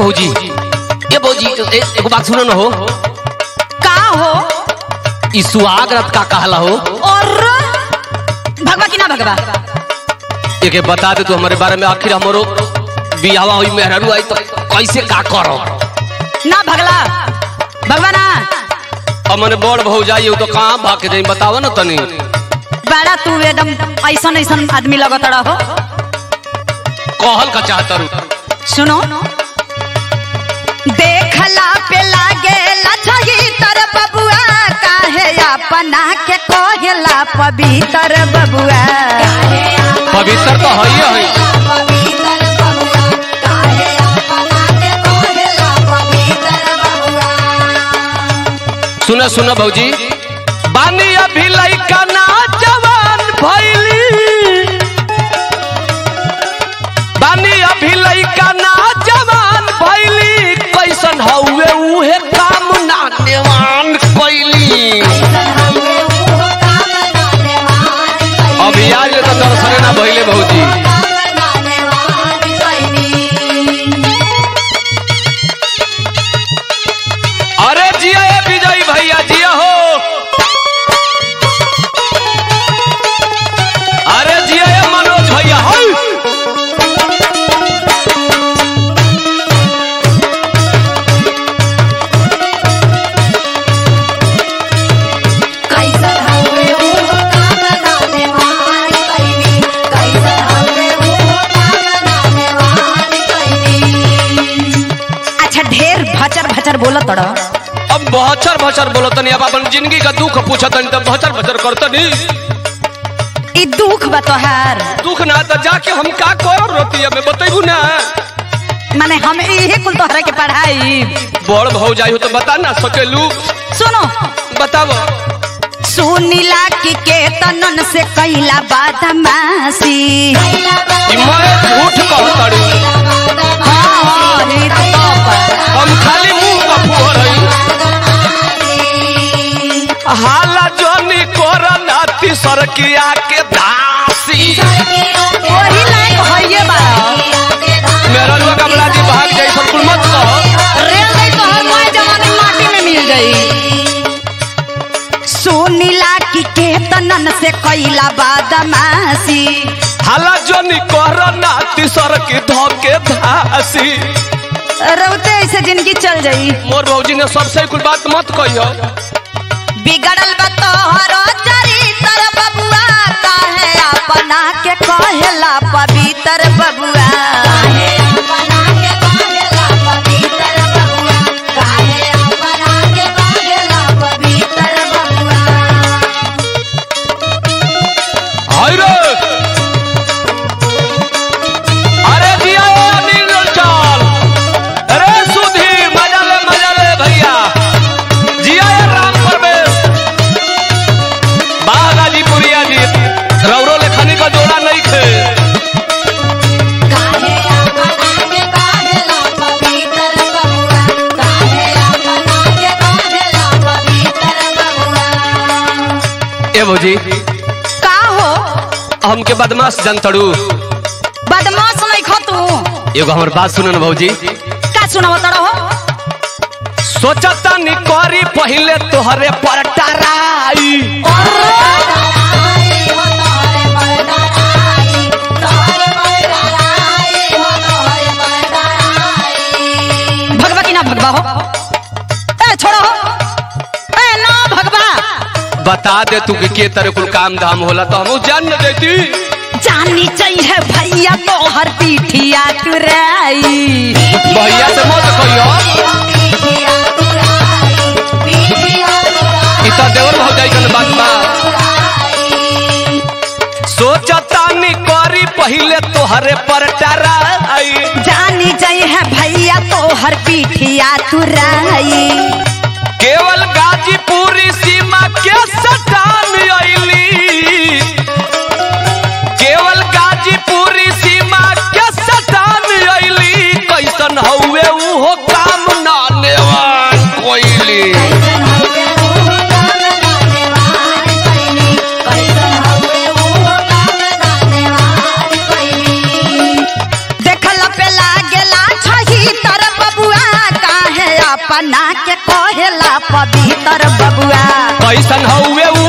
भौजी ए भौजी ए- एगो बात सुनो न हो का हो ई सुहाग रात का कहला हो और भगवा की ना भगवा एके बता दे तू हमारे बारे में आखिर हमरो बियावा हुई मेहरारू आई तो कैसे का करो ना भगला भगवा ना हमने बड़ भौजाई हो तो कहाँ भाग के जाई बतावा ना तनी बड़ा तू एकदम ऐसन ऐसन आदमी लगत रहो कहल का चाहता रू सुनो देखला पे लागे लछही तर बबुआ काहे अपना के कोहेला पवित्र बबुआ पवित्र तो है है सुना सुना भौजी बानी अभी लइका ना जवान भइली बानी अभी लइका ना जवान भइली कैसन हउए उहे काम ना नेवान कइली अभी आज ले तो दर्शने ना भइले भौजी अरे जिया ए विजय भैया जिया हो अरे जिया ए मनोज भैया हो अच्छा ढेर भचर भचर बोलत रहो अब बहचर भचर बोलतनी अब अपन जिंदगी का दुख पूछतनी तब बहचर भचर करतनी ई दुख बा तोहार दुख ना तो जाके हम का कर रोती में बतेबू ना माने हम इहे कुल तोहरा के पढ़ाई बड़ भौजाई हो तो बता ना सकेलू सुनो बताओ सुनीला की के तनन से कैला बादमासी ई मैं झूठ कहतड़ी हाँ, हाँ, ई तो बा। हम खाली मुंह का फुहर हई हाला जोनी कोर नाती सरकिया के दासी वही लायक हइये बा मेरा रुआ कमला जी भाग जाई सब कुल मत कहो रेल गई तो हर मोए जवानी माटी में मिल गई सुनीला की के तनन से कैला बादमासी हाला जोनी कोर नाती सरकी धोके धासी रउते ऐसे जिंदगी चल जाई मोर भौजी ने सबसे कुल बात मत कहियो बिगड़ल बा तोहरो चरित्र बबुआ काहे अपना के कहेला पवित्र बबुआ हाय रे अरे जिया ए अनिल चल अरे सुधी मजा ले मजा ले भैया जिया ए राम परवेश बाह गाजीपुरिया जी रौरो लेखनी का जोड़ा नहीं खे ए भौजी का हो हमके बदमाश जनतड़ू बदमाश नहीं खो तू एगो हमर बात सुनो न भौजी का सुनावत रहो सोचता नी करी पहले तोहरे पर टराई भगवा की ना भगवा हो ए छोड़ो हो ए ना भगवा बता दे तू कि के तरह कुल काम धाम होला तो हम जान न देती जानी चाहिए भैया तो हर पीठिया तुराई भैया से मत कहियो ई तो देवर भौजाई कन बात बा सोचता नी करी पहले तोहरे पर टराई जानी चाहिए भैया तो हर पीठिया तुराई केवल गाजीपुरी सीमा के सटान आईली केवल गाजीपुरी सीमा के सटान आईली कैसन हउए उहो काम ना नेवान कोइली देखल पे लागेला छही तर बबुआ अपना के कहेला पवित्र बबुआ कैसन हउए उ